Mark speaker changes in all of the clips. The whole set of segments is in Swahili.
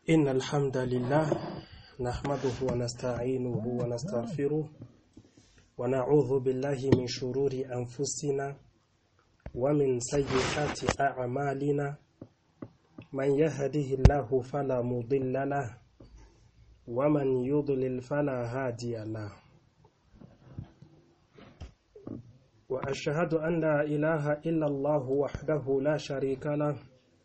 Speaker 1: إن الحمد لله نحمده ونستعينه ونستغفره ونعوذ بالله من شرور أنفسنا ومن سيئات أعمالنا من يهده الله فلا مضل له ومن يضلل فلا هادي له وأشهد أن لا إله إلا الله وحده لا شريك له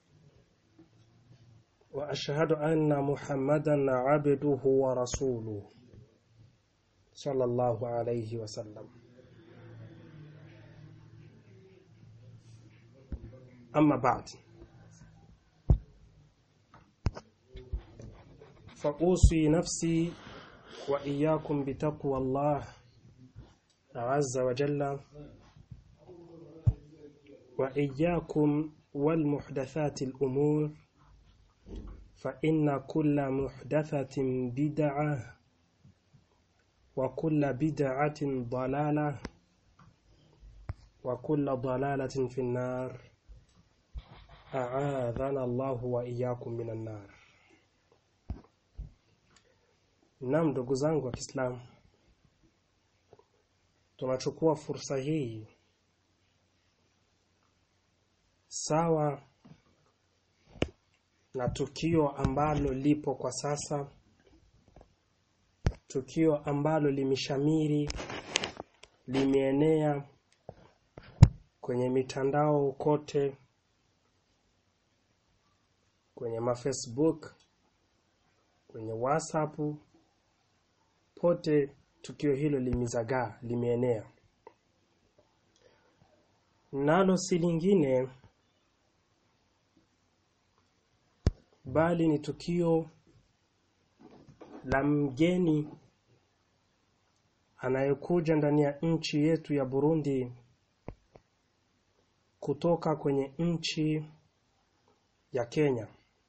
Speaker 1: وأشهد أن محمدا عبده ورسوله صلى الله عليه وسلم أما بعد فأوصي نفسي وإياكم بتقوى الله عز وجل وإياكم والمحدثات الأمور فإن كل محدثة بدعة وكل بدعة ضلالة وكل ضلالة في النار أعاذنا الله وإياكم من النار Naam ndugu zangu wa Kiislamu tunachukua fursa hii sawa na tukio ambalo lipo kwa sasa tukio ambalo limeshamiri limeenea kwenye mitandao kote kwenye mafacebook kwenye whatsapp pote tukio hilo limezagaa limeenea nalo si lingine bali ni tukio la mgeni anayekuja ndani ya nchi yetu ya Burundi kutoka kwenye nchi ya Kenya.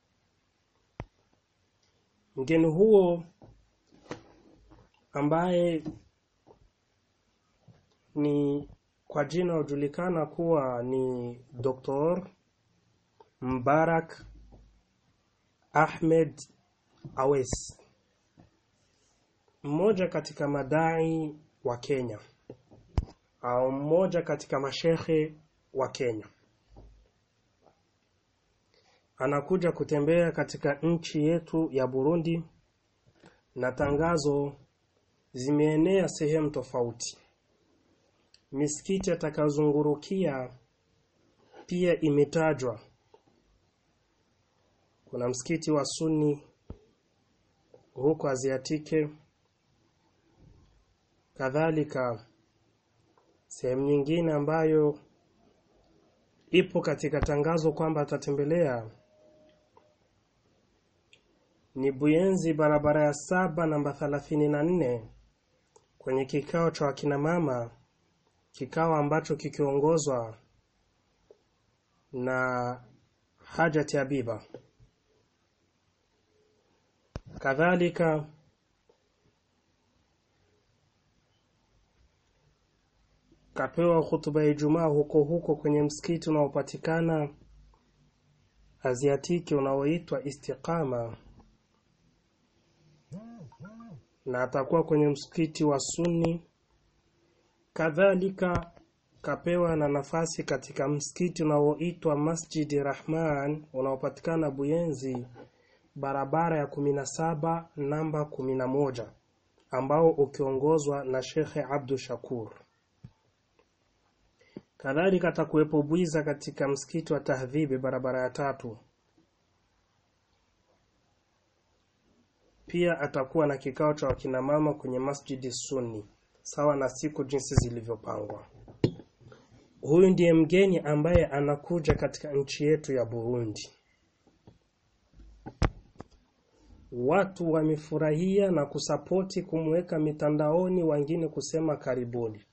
Speaker 1: Mgeni huo ambaye ni kwa jina hujulikana kuwa ni Dr. Mbarak Ahmed Awes, mmoja katika madai wa Kenya au mmoja katika mashehe wa Kenya, anakuja kutembea katika nchi yetu ya Burundi, na tangazo zimeenea sehemu tofauti. Misikiti atakazungurukia pia imetajwa kuna msikiti wa Sunni huko Aziatike, kadhalika sehemu nyingine ambayo ipo katika tangazo kwamba atatembelea ni Buyenzi, barabara ya saba namba thelathini na nne kwenye kikao cha wakina mama, kikao ambacho kikiongozwa na Hajati Habiba. Kadhalika kapewa hutuba ya Ijumaa huko huko kwenye msikiti unaopatikana Aziatiki unaoitwa Istiqama, na atakuwa kwenye msikiti wa Sunni. Kadhalika kapewa na nafasi katika msikiti unaoitwa Masjidi Rahman unaopatikana Buyenzi barabara ya kumi na saba namba kumi na moja ambao ukiongozwa na Shekhe Abdu Shakur. Kadhalika atakuwepo Bwiza katika msikiti wa Tahdhibi barabara ya tatu. Pia atakuwa na kikao cha wakinamama kwenye Masjidi Sunni sawa na siku jinsi zilivyopangwa. Huyu ndiye mgeni ambaye anakuja katika nchi yetu ya Burundi. Watu wamefurahia na kusapoti kumweka mitandaoni, wengine kusema karibuni.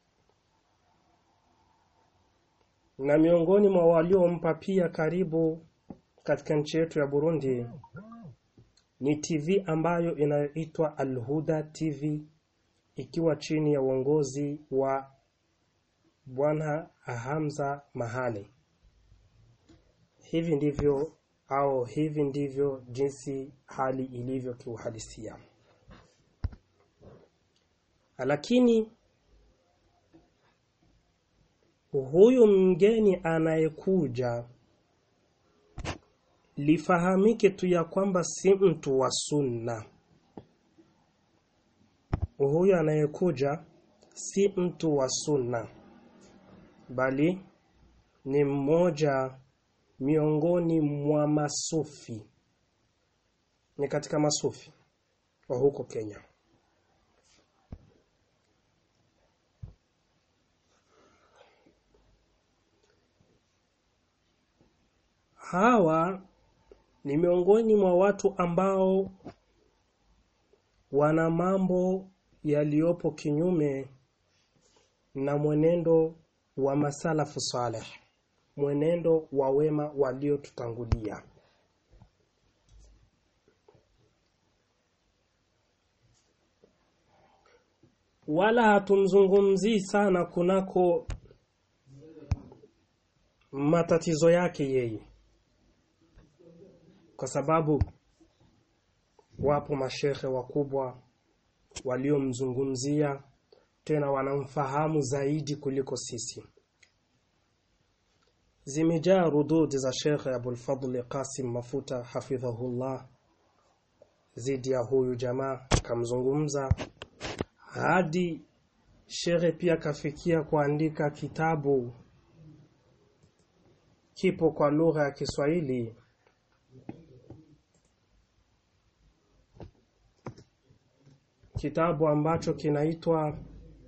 Speaker 1: Na miongoni mwa waliompa pia karibu katika nchi yetu ya Burundi ni TV ambayo inayoitwa Alhuda TV ikiwa chini ya uongozi wa Bwana Hamza Mahale. Hivi ndivyo au hivi ndivyo jinsi hali ilivyo kiuhalisia lakini huyu mgeni anayekuja lifahamike tu ya kwamba si mtu wa sunna huyu anayekuja si mtu wa sunna bali ni mmoja miongoni mwa masufi ni katika masufi wa huko Kenya hawa ni miongoni mwa watu ambao wana mambo yaliyopo kinyume na mwenendo wa masalafu saleh mwenendo wa wema waliotutangulia wala hatumzungumzii sana kunako matatizo yake yeye kwa sababu wapo mashehe wakubwa waliomzungumzia tena wanamfahamu zaidi kuliko sisi zimejaa rudud za Sheikh Abul Fadl Qasim Mafuta hafidhahullah zidi ya huyu jamaa kamzungumza hadi Sheikh pia kafikia kuandika kitabu kipo kwa lugha ya Kiswahili kitabu ambacho kinaitwa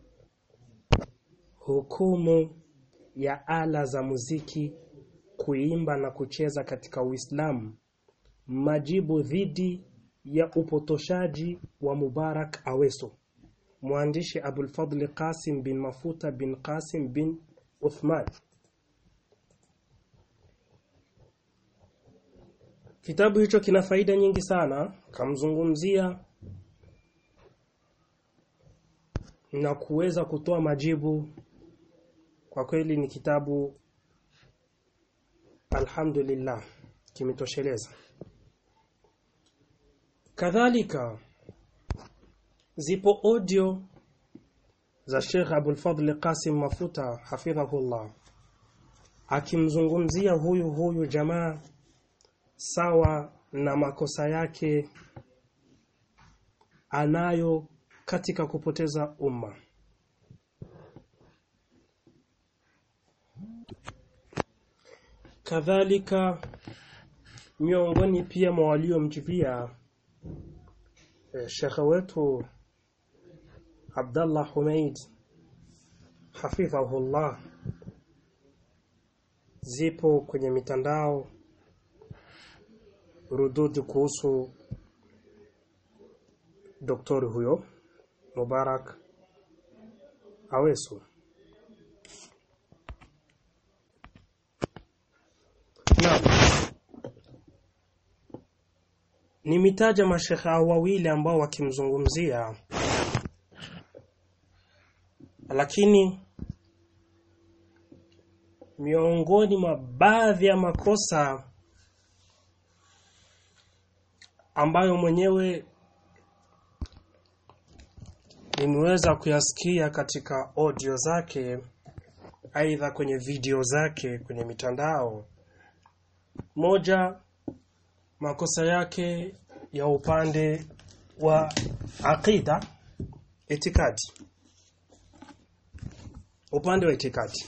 Speaker 1: hukumu ya ala za muziki kuimba na kucheza katika Uislamu majibu dhidi ya upotoshaji wa Mubarak Aweso mwandishi Abul Fadl Qasim bin Mafuta bin Qasim bin Uthman Kitabu hicho kina faida nyingi sana kamzungumzia na kuweza kutoa majibu kwa kweli ni kitabu alhamdulillah kimetosheleza kadhalika zipo audio za Sheikh Abul Fadl Qasim Mafuta hafidhahullah akimzungumzia huyu huyu jamaa sawa na makosa yake anayo katika kupoteza umma kadhalika miongoni pia mwa waliomjibia eh, shekhe wetu Abdallah Humaid hafidhahullah zipo kwenye mitandao rududi kuhusu doktori huyo Mubarak Aweso Naam. Nimetaja mashekhe wawili ambao wakimzungumzia lakini miongoni mwa baadhi ya makosa ambayo mwenyewe nimeweza kuyasikia katika audio zake aidha kwenye video zake kwenye mitandao moja makosa yake ya upande wa aqida itikadi upande wa itikadi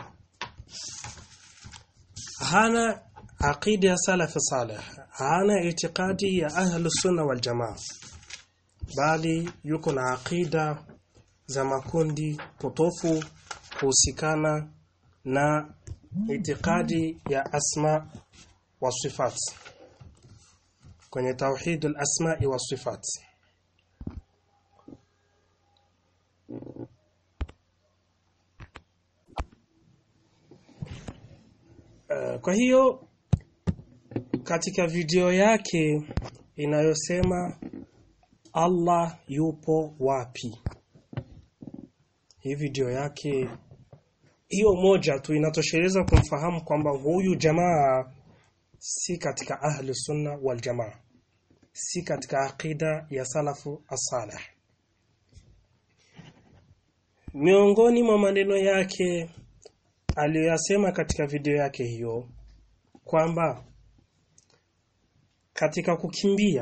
Speaker 1: hana aqida ya salaf salih hana itikadi ya ahlus sunna wal jamaa bali yuko na aqida za makundi potofu kuhusikana na itikadi ya asma wa sifat kwenye tauhid al-asma'i wa sifat Uh, kwa hiyo katika video yake inayosema Allah yupo wapi hii video yake hiyo moja tu inatosheleza kumfahamu kwamba huyu jamaa si katika ahli sunna wal jamaa si katika aqida ya salafu as-salih miongoni mwa maneno yake aliyoyasema katika video yake hiyo kwamba katika kukimbia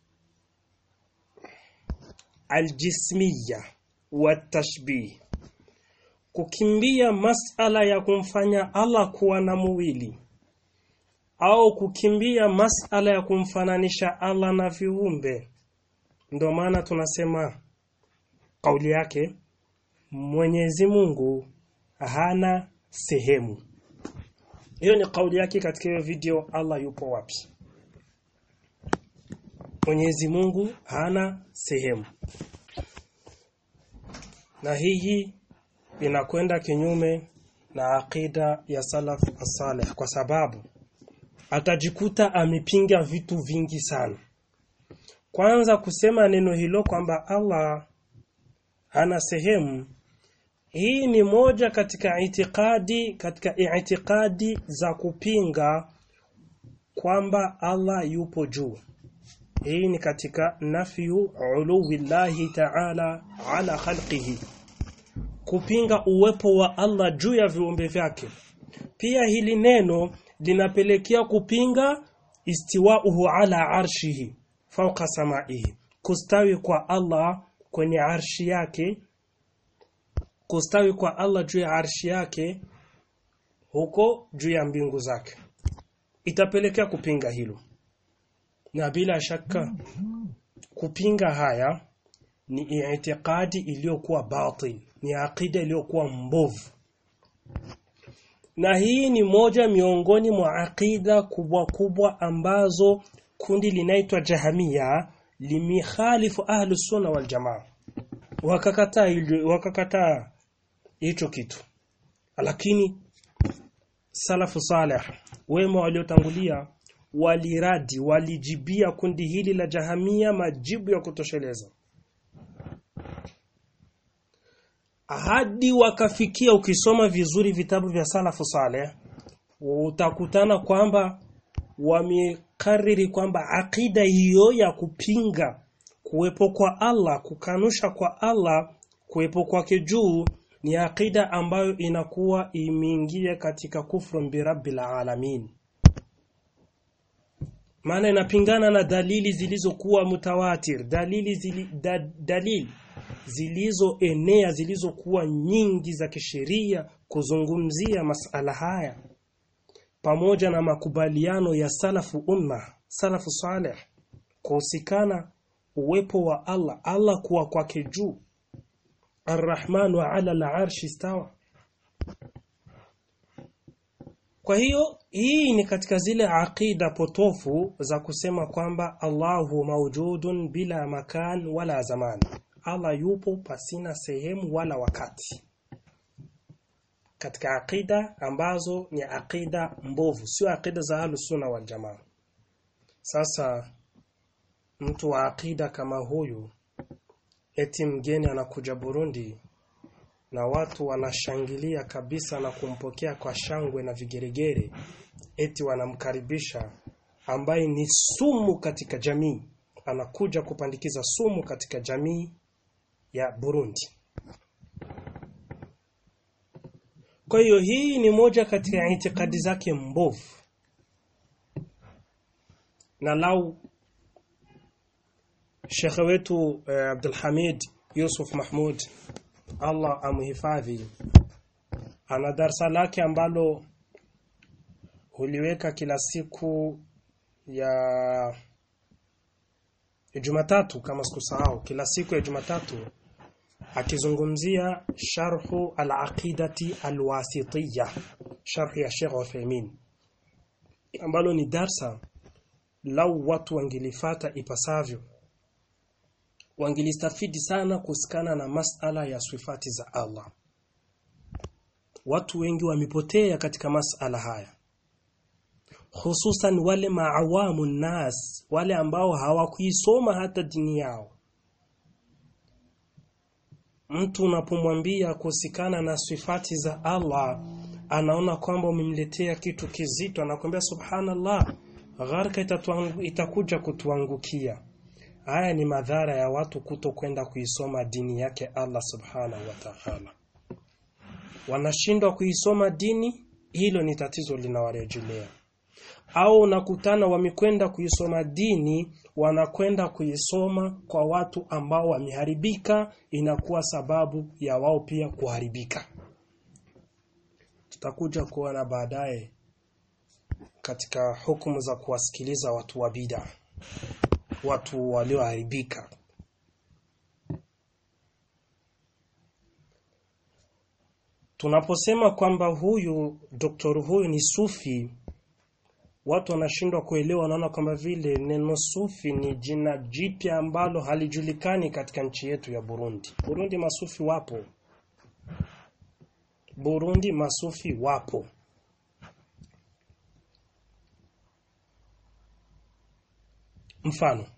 Speaker 1: aljismiya wa tashbih kukimbia masala ya kumfanya Allah kuwa na mwili au kukimbia masala ya kumfananisha Allah na viumbe ndio maana tunasema kauli yake Mwenyezi Mungu hana sehemu hiyo ni kauli yake katika hiyo video Allah yupo wapi Mwenyezi Mungu hana sehemu na hii inakwenda kinyume na aqida ya salaf as-salih kwa sababu atajikuta amepinga vitu vingi sana kwanza kusema neno hilo kwamba Allah hana sehemu hii ni moja katika itikadi katika itikadi za kupinga kwamba Allah yupo juu hii ni katika nafyu uluwillahi ta'ala ala khalqihi kupinga uwepo wa Allah juu ya viumbe vyake pia hili neno linapelekea kupinga istiwauhu ala arshihi fauka samaihi kustawi kwa Allah kwenye arshi yake kustawi kwa Allah juu ya arshi yake huko juu ya mbingu zake itapelekea kupinga hilo na bila shaka kupinga haya ni itikadi iliyokuwa batil ni akida iliyokuwa mbovu na hii ni moja miongoni mwa akida kubwa kubwa ambazo kundi linaitwa jahamia limikhalifu ahlu sunna wal jamaa wakakataa wakakataa hicho kitu lakini salafu salih wema waliotangulia waliradi walijibia kundi hili la jahamia majibu ya kutosheleza hadi wakafikia ukisoma vizuri vitabu vya salafu saleh utakutana kwamba wamekariri kwamba akida hiyo ya kupinga kuwepo kwa Allah kukanusha kwa Allah kuwepo kwake juu ni akida ambayo inakuwa imeingia katika kufru birabbil alamin maana inapingana na dalili zilizokuwa mutawatir dalili zili, da, dalili zilizoenea zilizokuwa nyingi za kisheria kuzungumzia masala haya pamoja na makubaliano ya salafu umma salafu saleh kuhusikana uwepo wa Allah Allah kuwa kwake juu Ar-Rahmanu ala al-arshi stawa kwa hiyo hii ni katika zile aqida potofu za kusema kwamba Allahu maujudun bila makan wala zaman Allah yupo pasina sehemu wala wakati katika aqida ambazo ni aqida mbovu sio aqida za ahlus sunna wal jamaa sasa mtu wa aqida kama huyu eti mgeni anakuja Burundi na watu wanashangilia kabisa na kumpokea kwa shangwe na vigeregere eti wanamkaribisha ambaye ni sumu katika jamii anakuja kupandikiza sumu katika jamii ya Burundi kwa hiyo hii ni moja katika itikadi zake mbovu na lau Shekhe wetu eh, Abdul Hamid Yusuf Mahmud Allah amhifadhi ana darsa lake ambalo huliweka kila siku ya Jumatatu kama sikusahau kila siku ya Jumatatu akizungumzia sharhu al-aqidati al-wasitiyya sharhi ya Sheikh Uthaymeen ambalo ni darsa lau watu wangelifata ipasavyo wangelistafidi sana kusikana na masala ya sifati za Allah watu wengi wamepotea katika masala haya hususan wale maawamu nas wale ambao hawakuisoma hata dini yao mtu unapomwambia kusikana na sifati za Allah anaona kwamba umemletea kitu kizito anakwambia subhanallah gharka itatuangu, itakuja kutuangukia haya ni madhara ya watu kuto kwenda kuisoma dini yake Allah subhanahu wa ta'ala wanashindwa kuisoma dini hilo ni tatizo linawarejelea au unakutana wamekwenda kuisoma dini wanakwenda kuisoma kwa watu ambao wameharibika inakuwa sababu ya wao pia kuharibika tutakuja kuona baadaye katika hukumu za kuwasikiliza watu wa bid'a watu walioharibika tunaposema kwamba huyu doktor huyu ni sufi watu wanashindwa kuelewa wanaona kwamba vile neno sufi ni jina jipya ambalo halijulikani katika nchi yetu ya Burundi Burundi masufi wapo Burundi masufi wapo mfano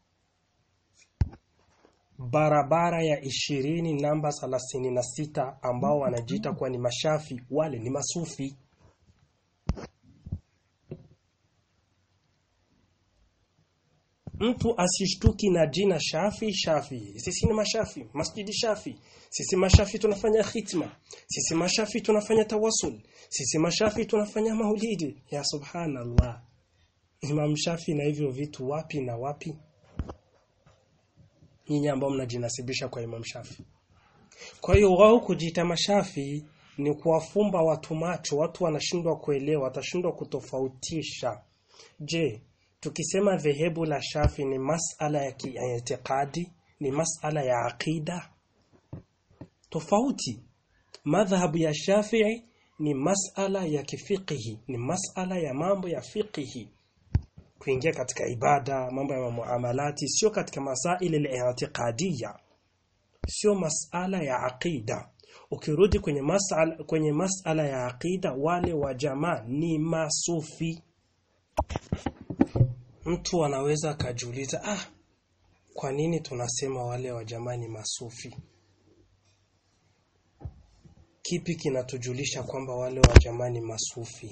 Speaker 1: barabara ya ishirini namba thelathini na sita ambao wanajiita kuwa ni mashafi wale ni masufi mtu asishtuki na jina shafi shafi sisi ni mashafi masjidi shafi sisi mashafi tunafanya khitma sisi mashafi tunafanya tawasul sisi mashafi tunafanya maulidi ya subhanallah Imam Shafi na hivyo vitu wapi na wapi nyinyi ambao mnajinasibisha kwa Imam Shafi kwa hiyo wao kujiita mashafi ni kuwafumba watu macho watu wanashindwa kuelewa watashindwa kutofautisha je tukisema dhehebu la Shafi ni masala ya kiitikadi ni masala ya aqida tofauti madhhabu ya Shafi'i ni masala ya kifiqhi ni masala ya mambo ya fiqhi kuingia katika ibada mambo ya muamalati sio katika masaili al-i'tiqadiyya sio masala ya aqida ukirudi kwenye masala kwenye masala ya aqida wale wa jamaa ni masufi mtu anaweza akajiuliza ah kwa nini tunasema wale wa jamaa ni masufi kipi kinatujulisha kwamba wale wa jamaa ni masufi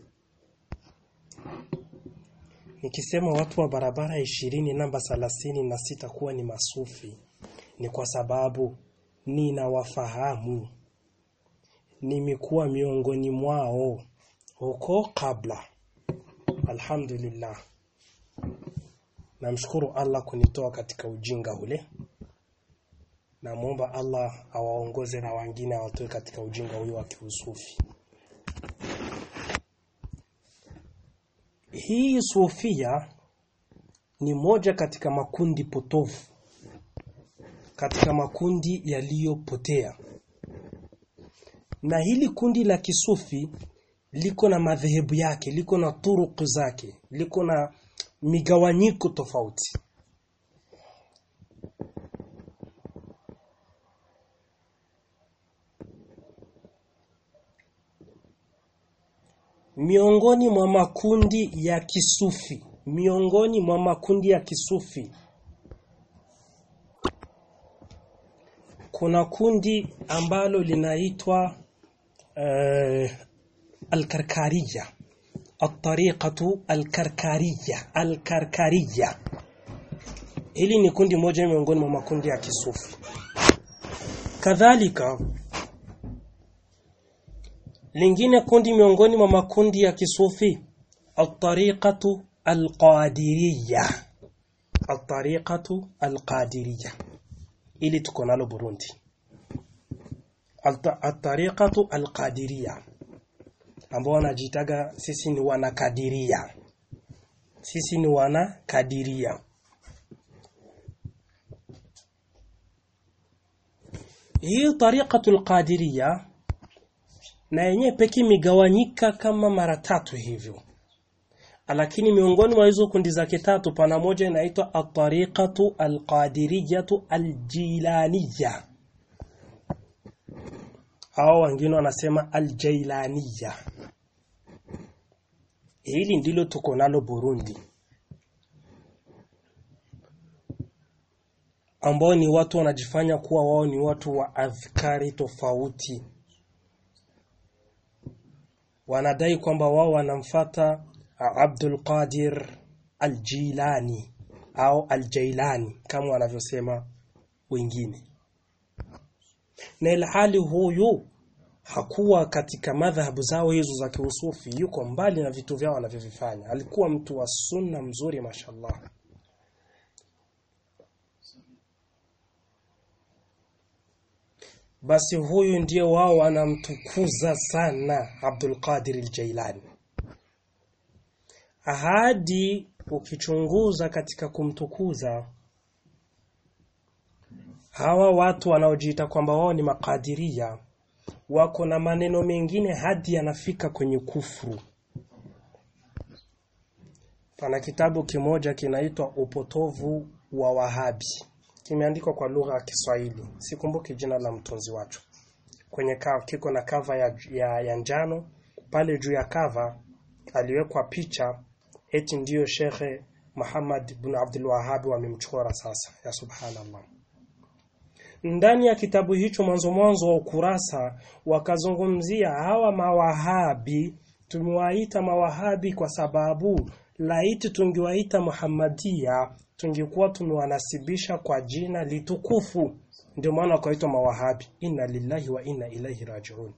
Speaker 1: Nikisema watu wa barabara ishirini namba thelathini na sita kuwa ni masufi ni kwa sababu ninawafahamu nimekuwa miongoni mwao huko kabla alhamdulillah namshukuru Allah kunitoa katika ujinga ule namuomba Allah awaongoze na wengine awatoe katika ujinga huyo wa kiusufi hii sufia ni moja katika makundi potofu katika makundi yaliyopotea na hili kundi la kisufi liko na madhehebu yake liko na turuku zake liko na migawanyiko tofauti miongoni mwa makundi ya kisufi miongoni mwa makundi ya kisufi kuna kundi ambalo linaitwa uh, al-karkariya at-tariqatu al-karkariya al-karkariya hili ni kundi moja miongoni mwa makundi ya kisufi kadhalika lingine kundi miongoni mwa makundi ya kisufi at-tariqatu al-qadiriyya at-tariqatu al-qadiriyya ili tuko nalo Burundi at-tariqatu al-qadiriyya ambao wanajitaga sisi ni wanakadiria sisi ni wanakadiria hii tariqatu al-qadiriyya na yenyewe pekee imegawanyika kama mara tatu hivyo lakini miongoni mwa hizo kundi zake tatu pana moja inaitwa at-tariqatu al-qadiriyatu al-jilaniyya hao wengine wanasema al-jailaniyya hili ndilo tuko nalo Burundi ambao ni watu wanajifanya kuwa wao ni watu wa adhkari tofauti wanadai kwamba wao wanamfata Abdul Qadir Al-Jilani au Al-Jailani kama wanavyosema wengine na ilhali huyu hakuwa katika madhhabu zao hizo za kiusufi yuko mbali na vitu vyao wanavyovifanya alikuwa mtu wa sunna mzuri mashallah basi huyu ndiye wao wanamtukuza sana Abdul Qadir al-Jailani ahadi ukichunguza katika kumtukuza hawa watu wanaojiita kwamba wao ni makadiria wako na maneno mengine hadi yanafika kwenye kufuru pana kitabu kimoja kinaitwa upotovu wa wahabi kimeandikwa kwa lugha ya Kiswahili sikumbuki jina la mtunzi wacho kwenye ka, kiko na kava ya, ya, ya njano pale juu ya kava aliwekwa picha eti ndiyo Shekhe Muhammad bin Abdul Wahhab wamemchora sasa ya subhanallah ndani ya kitabu hicho mwanzo mwanzo wa ukurasa wakazungumzia hawa mawahabi tumewaita mawahabi kwa sababu laiti tungewaita Muhammadia tungekuwa tumewanasibisha kwa jina litukufu ndio maana wakaitwa mawahabi inna lillahi wa inna ilaihi rajiun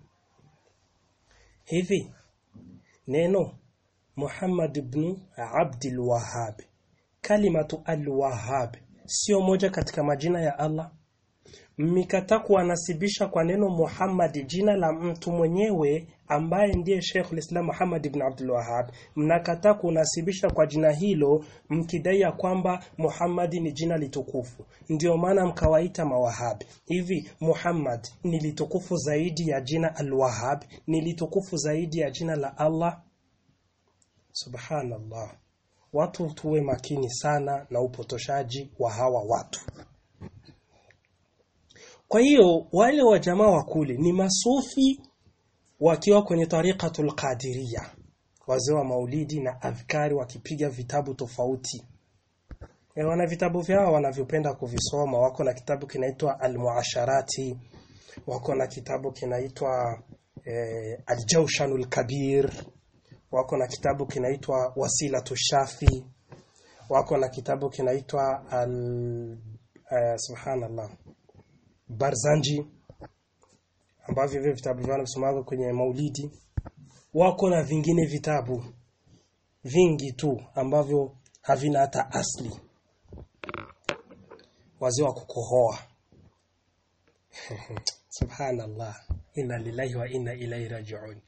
Speaker 1: hivi neno Muhammad ibn Abdul Wahhab kalimatu al-Wahhab sio moja katika majina ya Allah mmekataa kuwanasibisha kwa neno Muhammad jina la mtu mwenyewe ambaye ndiye Sheikh Islam Muhammad ibn Abdul Wahhab mnakataa kunasibisha kwa jina hilo mkidai ya kwamba Muhammad ni jina litukufu ndio maana mkawaita mawahabi hivi Muhammad ni litukufu zaidi ya jina al-Wahhab ni litukufu zaidi ya jina la Allah subhanallah watu tuwe makini sana na upotoshaji wa hawa watu kwa hiyo wale wa jamaa wa kule ni masufi wakiwa kwenye tariqatul qadiria wazee wa maulidi na adhkari wakipiga vitabu tofauti e, wana vitabu vyao wanavyopenda kuvisoma wako na kitabu kinaitwa almuasharati wako na kitabu kinaitwa e, aljawshanul kabir wako na kitabu kinaitwa wasilatu shafi wako na kitabu kinaitwa al uh, subhanallah Barzanji ambavyo vile vitabu vyao wanasomaga kwenye Maulidi wako na vingine vitabu vingi tu ambavyo havina hata asli wazee wa kukohoa subhanallah inna lillahi wa inna ilaihi rajiun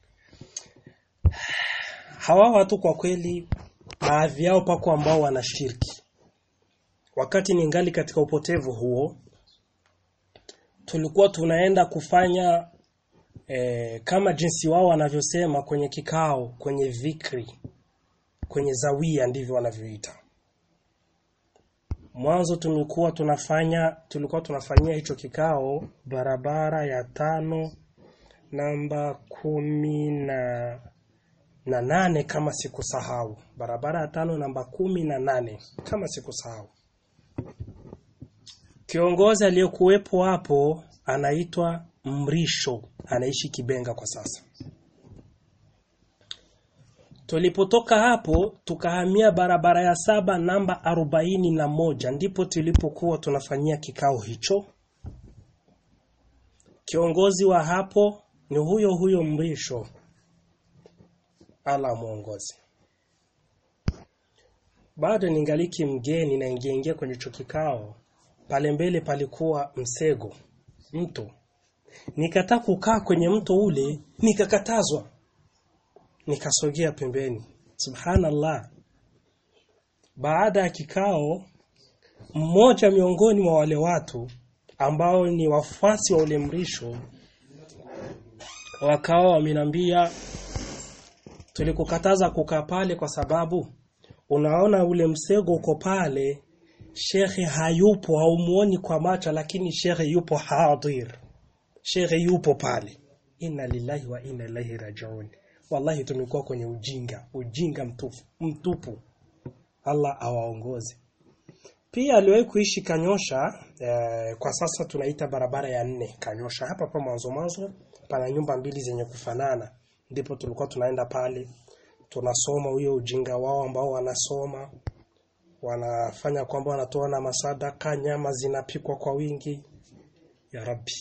Speaker 1: hawa watu kwa kweli baadhi yao pako ambao wanashiriki wakati ningali katika upotevu huo tulikuwa tunaenda kufanya e, kama jinsi wao wanavyosema kwenye kikao kwenye vikri kwenye zawia ndivyo wanavyoita mwanzo tulikuwa tunafanya tulikuwa tunafanyia hicho kikao barabara ya tano namba kumi na na nane kama sikusahau barabara ya tano namba kumi na nane kama sikusahau Kiongozi aliyekuwepo hapo anaitwa Mrisho, anaishi Kibenga kwa sasa. Tulipotoka hapo tukahamia barabara ya saba namba arobaini na moja ndipo tulipokuwa tunafanyia kikao hicho. Kiongozi wa hapo ni huyo huyo Mrisho, ala mwongozi. Bado ningaliki mgeni na ingeingia kwenye hicho kikao pale mbele palikuwa msego mto nikataa kukaa kwenye mto ule nikakatazwa nikasogea pembeni subhanallah baada ya kikao mmoja miongoni mwa wale watu ambao ni wafuasi wa ule mrisho wakawa wamenambia tulikukataza kukaa pale kwa sababu unaona ule msego uko pale shekhe hayupo haumuoni kwa macho lakini shekhe yupo hadir shekhe yupo pale inna lillahi wa inna ilaihi rajiun wallahi tumekuwa kwenye ujinga ujinga mtupu mtupu Allah awaongoze pia aliwahi kuishi Kanyosha eh, kwa sasa tunaita barabara ya nne Kanyosha hapa pa mwanzo mwanzo pana nyumba mbili zenye kufanana ndipo tulikuwa tunaenda pale tunasoma huyo ujinga wao ambao wanasoma wanafanya kwamba wanatoa na masadaka nyama zinapikwa kwa wingi ya rabbi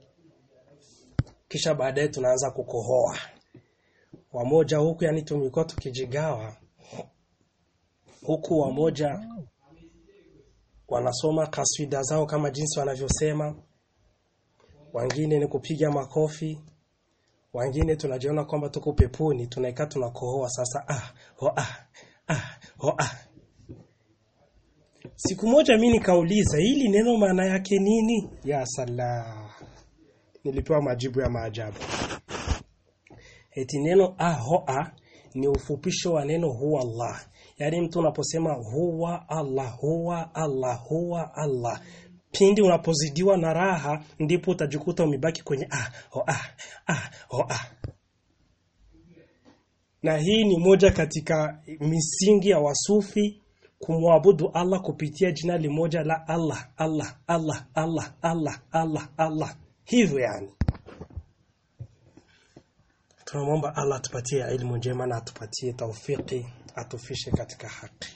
Speaker 1: kisha baadaye tunaanza kukohoa wamoja huku yani tumekuwa tukijigawa huku wamoja wanasoma kaswida zao kama jinsi wanavyosema wengine ni kupiga makofi wengine tunajiona kwamba tuko peponi tunaikaa tunakohoa sasa ah ho ah ah ho ah siku moja mimi nikauliza hili neno maana yake nini ya sala nilipewa majibu ya maajabu eti neno ahoa ni ufupisho wa neno huwa Allah yaani mtu unaposema huwa Allah huwa Allah huwa Allah pindi unapozidiwa na raha ndipo utajikuta umebaki kwenye ah ho ah ah ho ah na hii ni moja katika misingi ya wasufi kumwabudu Allah kupitia jina limoja la Allah Allah Allah Allah Allah Allah Allah hivyo yani tunamwomba Allah atupatie elimu njema na atupatie taufiki atufishe katika haki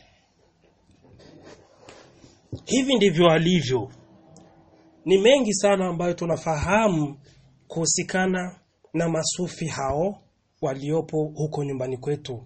Speaker 1: hivi ndivyo alivyo ni mengi sana ambayo tunafahamu kuhusikana na masufi hao waliopo huko nyumbani kwetu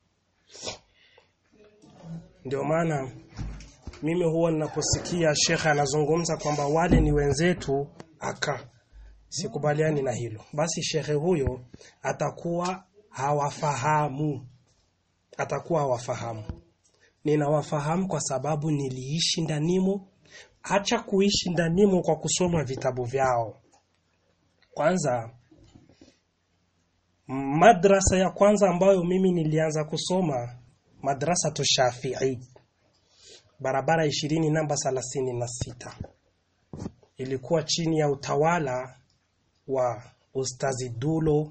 Speaker 1: ndio maana mimi huwa ninaposikia shekhe anazungumza kwamba wale ni wenzetu aka sikubaliani na hilo basi shekhe huyo atakuwa hawafahamu atakuwa hawafahamu ninawafahamu kwa sababu niliishi ndanimo acha kuishi ndanimo kwa kusoma vitabu vyao kwanza madrasa ya kwanza ambayo mimi nilianza kusoma madrasa tu Shafii barabara ishirini namba thelathini na sita ilikuwa chini ya utawala wa Ustazi Dulo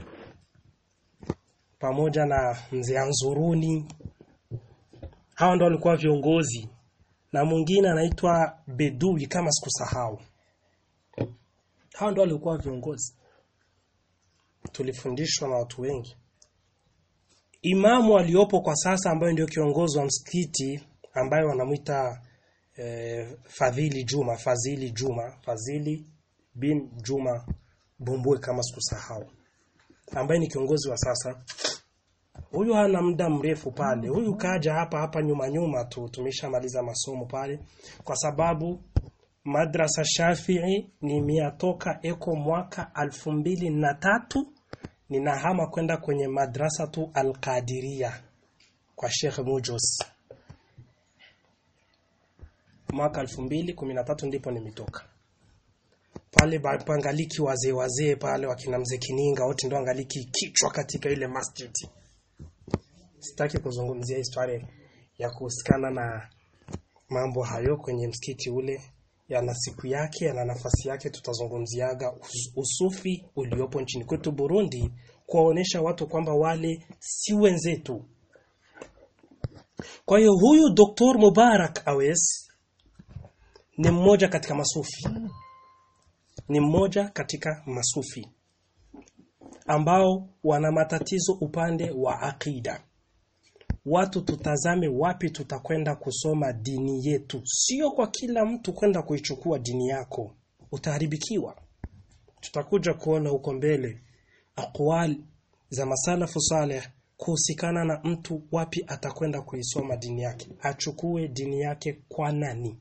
Speaker 1: pamoja na mzee Anzuruni. Hawa ndo walikuwa viongozi na mwingine anaitwa Bedui kama sikusahau. Hawa ndo walikuwa viongozi. Tulifundishwa na watu wengi. Imamu aliyopo kwa sasa ambaye ndio kiongozi wa msikiti ambaye wanamwita eh, Fadhili Juma, Fadhili Juma, Fadhili bin Juma Bumbwe kama sikusahau. Ambaye ni kiongozi wa sasa. Huyu hana muda mrefu pale. Huyu kaja hapa hapa nyuma nyuma tu tumeshamaliza masomo pale kwa sababu madrasa Shafii nimeyatoka eko mwaka alfu mbili na tatu ninahama kwenda kwenye madrasa tu Al-Qadiria kwa Sheikh Mujos mwaka 2013 ndipo nimetoka pale pangaliki wazee wazee pale wakina mzee Kininga wote ndo angaliki kichwa katika ile masjid sitaki kuzungumzia historia ya kuhusikana na mambo hayo kwenye msikiti ule yana siku yake yana nafasi yake tutazungumziaga us usufi uliopo nchini kwetu Burundi kuwaonesha watu kwamba wale si wenzetu kwa hiyo huyu Dr. Mubarak Awes ni mmoja katika masufi ni mmoja katika masufi ambao wana matatizo upande wa akida watu tutazame wapi tutakwenda kusoma dini yetu sio kwa kila mtu kwenda kuichukua dini yako utaharibikiwa tutakuja kuona huko mbele aqwal za masalafu saleh kuhusikana na mtu wapi atakwenda kuisoma dini yake achukue dini yake kwa nani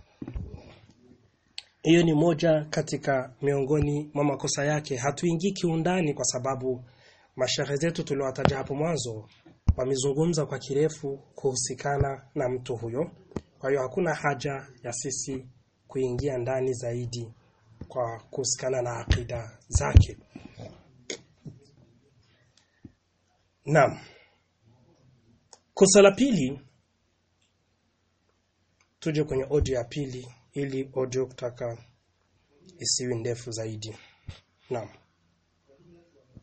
Speaker 1: hiyo ni moja katika miongoni mwa makosa yake hatuingii kiundani kwa sababu mashehe zetu tuliowataja hapo mwanzo wamezungumza kwa kirefu kuhusikana na mtu huyo kwa hiyo hakuna haja ya sisi kuingia ndani zaidi kwa kuhusikana na akida zake Naam. Kosa la pili tuje kwenye audio ya pili ili audio kutaka isiwi ndefu zaidi. Naam.